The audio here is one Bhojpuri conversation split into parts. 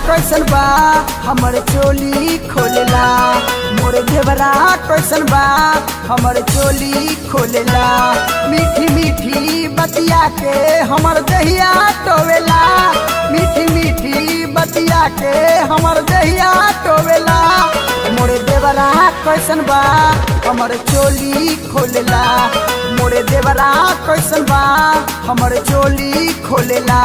कैसन बा हमर चोली खोलेला मोर देवरा कैसन बा हमर चोली खोलेला मीठी मीठी बतिया के हमर दहिया टोवेला मीठी मीठी बतिया के हमर दहिया टोवेला मोरे देवरा कैसन बा हमर चोली खोलेला मोरे देवरा कैसन बा हमर चोली खोलेला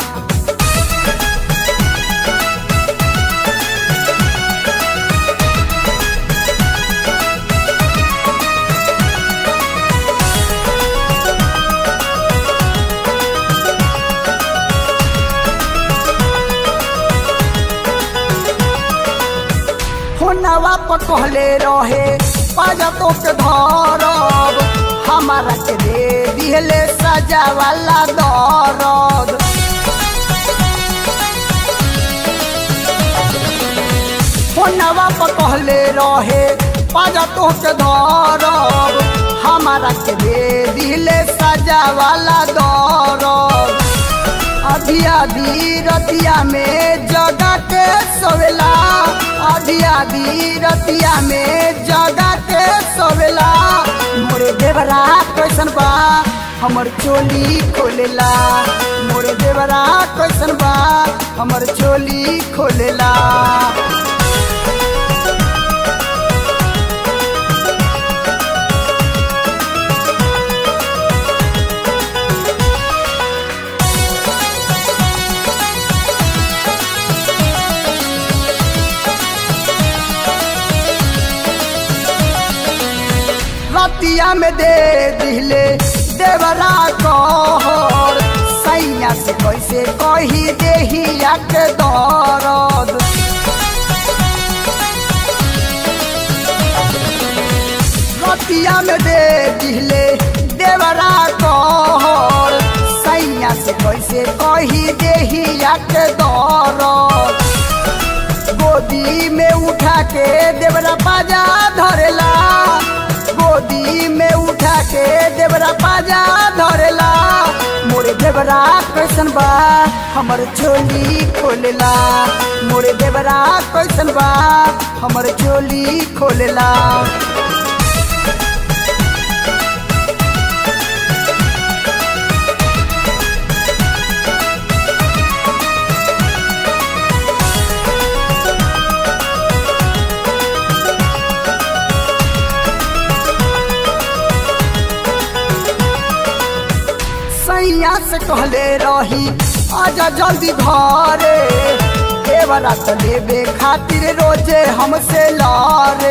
होनवा पर कहले रहे पाजा तो के धरब हमारा के दे दिहले सजा वाला दरद होनवा पर कहले रहे पाजा तो के धरब हमारा के दे दिहले सजा वाला दरद आधी आधी रतिया में जगा के सोवेला आधी आधी रतिया में जगा के सोवेला मोरे देवरा कैसन बा हमर चोली खोलेला मोरे देवरा कैसन बा हमर चोली खोलेला रतिया में दे दिले देवरा कहर सैया से कैसे कही देहिया के दरद रतिया में दे दिले देवरा कहर सैया से कैसे कही देहिया के दरद गोदी में उठा के देवरा बाजा धरेला गोदी में उठा के देवरा बाजा धरेला मोरे देवरा कैसन बा हमर चोली खोलेला मोरे देवरा कैसन बा हमर चोली खोलेला सैया से कहले रही आजा जल्दी घरे देवरा तो लेबे खातिर रोजे हमसे लारे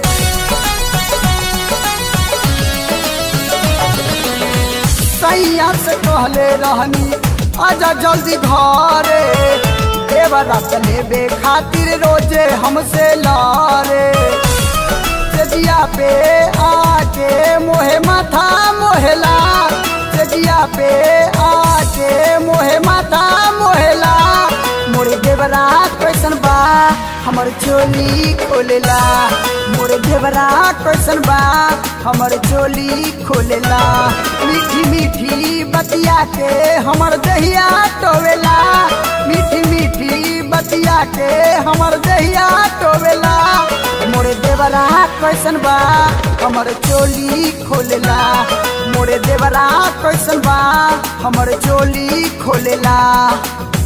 सैया से कहले रहनी आजा जल्दी घरे देवरा तो लेबे खातिर रोजे हमसे लारे चजिया पे आके मोहे माथा मोहेला चजिया पे आके मोहे माथा मोहेला मोरे देवरा कैसन बा हमर चोली खोलेला मोरे देवरा कैसन बा हमर चोली खोलेला मीठी मीठी बतिया के हमर दहिया टोवेला मीठी मीठी बतिया के हमर दहिया टोवेला मोरे देवरा कैसन बा हमर चोली खोलेला मोरे देवरा कैसन बा हमर चोली खोलेला